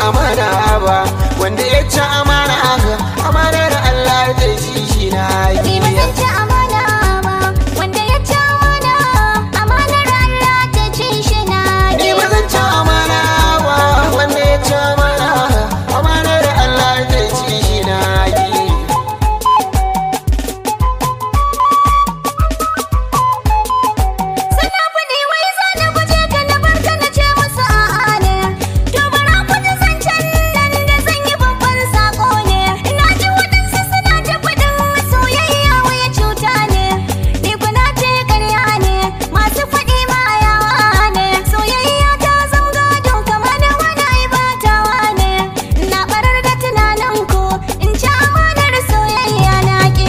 amana ba wanda ya ci amana amanar Allah zai ci shi na Ni ba zan ci amana ba, wanda ya ci amana, amanar Allah ta ci shi na Ni ba zan ci amana ba wanda ya ci amana amanar Allah zai ci shi na yi. Suna faɗi wai za na guje ka na barka na ce musu a'a ne. To bara ku ji zancen nan da zan yi babban saƙo ne. Ina ji waɗansu suna ta faɗin soyayya waya cuta ne. Ni kuna ce ƙarya ne, masu faɗi ma yawa ne. Soyayya ta zam gado kama da wani aibatawa ne. Na ɓarar da tunanin ku in ci amanar soyayya na ƙi.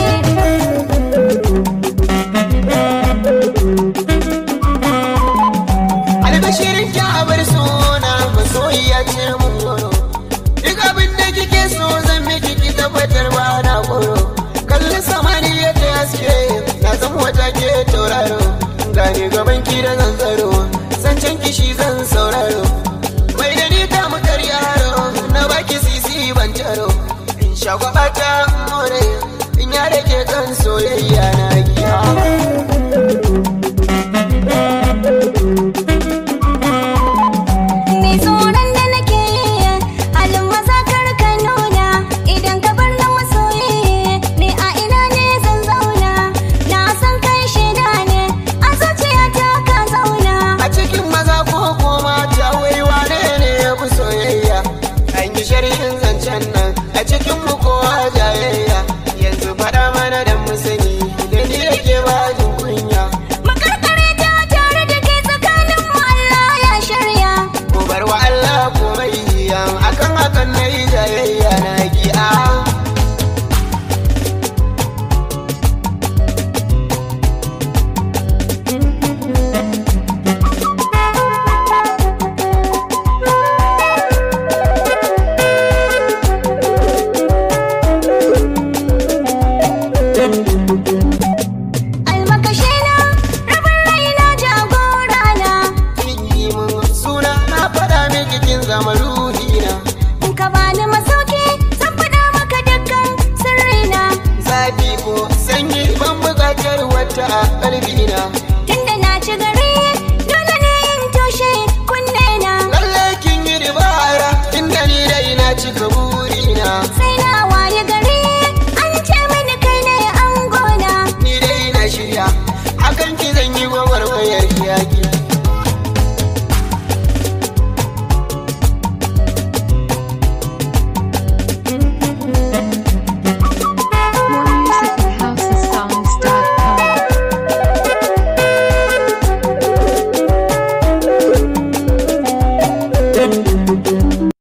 albashirin ki a bar suna masoyiya ce mun goro duk abin da kike so zan miki ki tabbatar ba na koro kalli samaniya ta haske na san wata ke tauraro gane gaban ki da zan tsaro zancen ki shi zan sauraro mai da ni ta makar yaro na baki sisi ban taro in shagwaba ta more in ya ke kan soyayya na giya Mai tsoron da nake yi halin maza kar ka nuna idan ka bar na masoyi ne a ina ne zan zauna na san kai shaida ne a zuciyata ka zauna A cikin maza ko ko mata wai wane ne ya fi soyayya An yi sharhin zancen nan a cikin mu kowa jayayya Yanzu faɗa mana da mu sani da ni yake ba jin kunya makarkare ta tare da ke tsakanin mu Allah ya shirya Ko bar wa Allah komai yan akan hakan na yi jayayya na gi'a almakashe na rabin raina jagora na Kin yi mun suna na faɗa miki kin zama ruhina in ka bani masauki zan faɗa maka dukkan sirrina Zafi ko sanyi ban buƙatar wata a ƙalbina